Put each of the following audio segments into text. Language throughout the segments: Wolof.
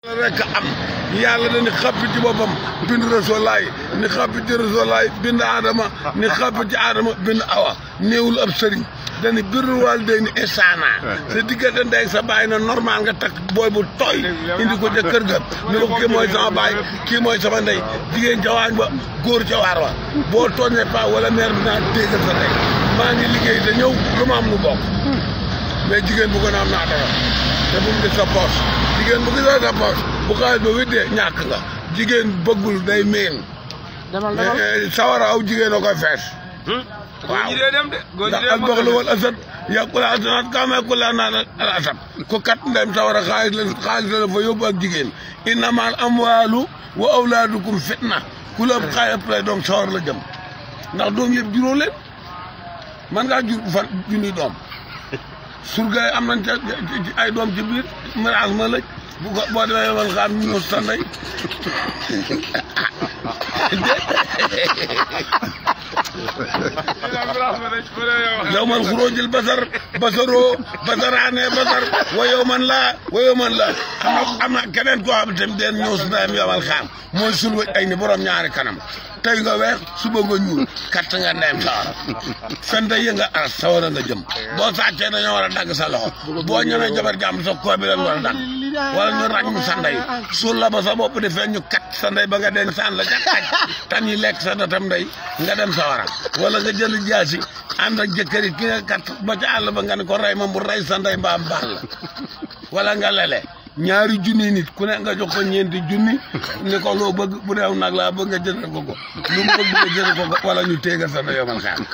rek am yàlla dañu xappi ci boppam bind rasulaay ni xappi ci rasulaay bind aadama ni xappi ci aadama bind awa néewul ab sëriñ dañu birul wàll day ni insana sa diggante ndey sa bàyyi na normal nga takk booy bu tooy indi ko ca kër ga ni ko kii mooy sama baay kii mooy sama ndey jigéen ca waañ ba góor ca waar wa boo tooñee pa wala mère bi naa déggal sa ndey maa ngi liggéey te ñëw lu ma am lu bokk mais jigéen bu ko na am naa dara te bu mu gis sa poos jigéen bu gisoo sa poos bu xaalis ba widdee ñàkk nga jigéen bëggul day meen sawara aw jigéen a koy fees waaw ndax al baxlu wal asad yàqula asanat kaamee ku laa naan al asad ku kat ndem sawara xaalis la xaalis la fa yóbbu ak jigéen innamal amwaalu wa awlaadukum fitna ku la xaalis lay doom sawar la jëm ndax doom yëpp juróo leen man ngaa jur fan junni doom surga yi am nañ ca ay doom ci biir mirage ma lëj bu ko boo demee man xam ñu sa ndey yow man xuróojil basar basaroo basaraane basar wa yow man laa wa yow man laa am na am na keneen koo xam tamit den ñëw su ndeyam yomal xaam mooy sul wëj ay ni borom ñaari kanam tey nga weex suba nga ñuul katt nga ndeyam sawara fen da yënga aras sawara nga jëm boo sàccee dañoo war a dagg sa loxo boo ñëwee jabar jàmm sa koo bi lañ war a dagg wala ñu ràññ mu sa ndey suul la ba sa bopp di feeñ ñu kat sa ndey ba nga den saan la ca xaj tan yi lekk sa datam ndey nga dem sawara wala nga jël jaasi ànd ak jëkkër yi ki nga kat ba ca àll ba nga ne ko rey ma mu rey sa ndey mbaam baal la wala nga lele ñaari junni nit ku ne nga jox ko ñeenti junni ni ko loo bëgg bu deew nag laa bëgg nga jëndal ko ko lu mu bëgg nga jëndal ko ko wala ñu téegal sa ndey yomal xaar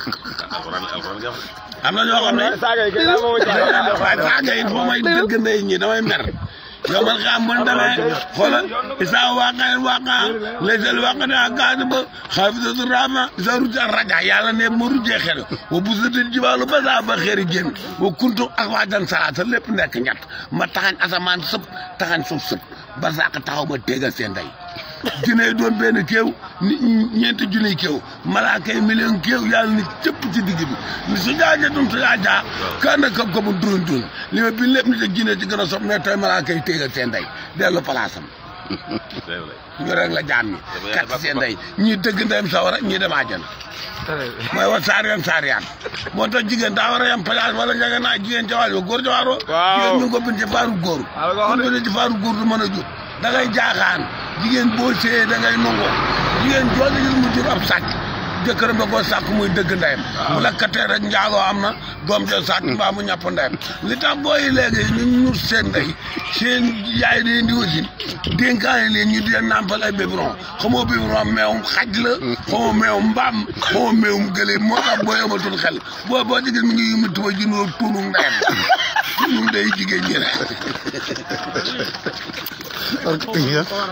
am na ñoo xam ne waaye saaga yi foo may dëgg ndey ñi damay mer yow man xam man demee xoolal isa waaqaen waaqa laysal waqata kaadiba xaafisatu rama isa ruja raja yàlla ne ma rujee xel wa busatil jibaalu ba saa ba xeeri génn wa kuntu ak waajan salaata lépp nekk ñett ma taxañ asamaan sëpp taxañ suuf sëpp ba saaka taxaw ma téegal seen ndey junne doon benn kéew ni ñeenti junniy kéew malaaka yi million kéew yàlla ni cëpp ci digg bi ni su jaaja dum su jaajaa kaana ka ko bu durun durun li ma bi lépp nit ak jinne ci gën a sopp ne tey malaaka yi téegal seen ndey dellu palaasam ñu rek la jaam ñi kat seen ndey ñii dëgg ndeyam sawara ñii dem àjjana mooy wa saariyaan saariyaan moo tax jigéen daa war a yem place wala njëge naa jigéen ca waaj ba góor ca waaroo jigéen ñu ngi ko bind ci faaru góor ñu bind ci faaru góor du mën a jur da ngay jaaxaan jigéen boo séyee da ngay nangoo jigéen jooju gis mu jur ab sàcc jëkkëram da koo sàkk muy dëgg ndeyam bu lakkatee rek njaaloo am na doom jo sàcc mbaa mu ñàpp ndeyam li tax booy léegi ñu ñur seen ndey seen yaay leen di wasin dénkaane leen ñu di nàmpal ay biberon xamoo biberon meewum xaj la xamoo meewum mbaam xamoo meewum gëléem moo tax boo yamatul xel boo boo ci gis mi ngi yumi tuba junóo tuunu ndeyam tuunu ndey jigéen ñi rek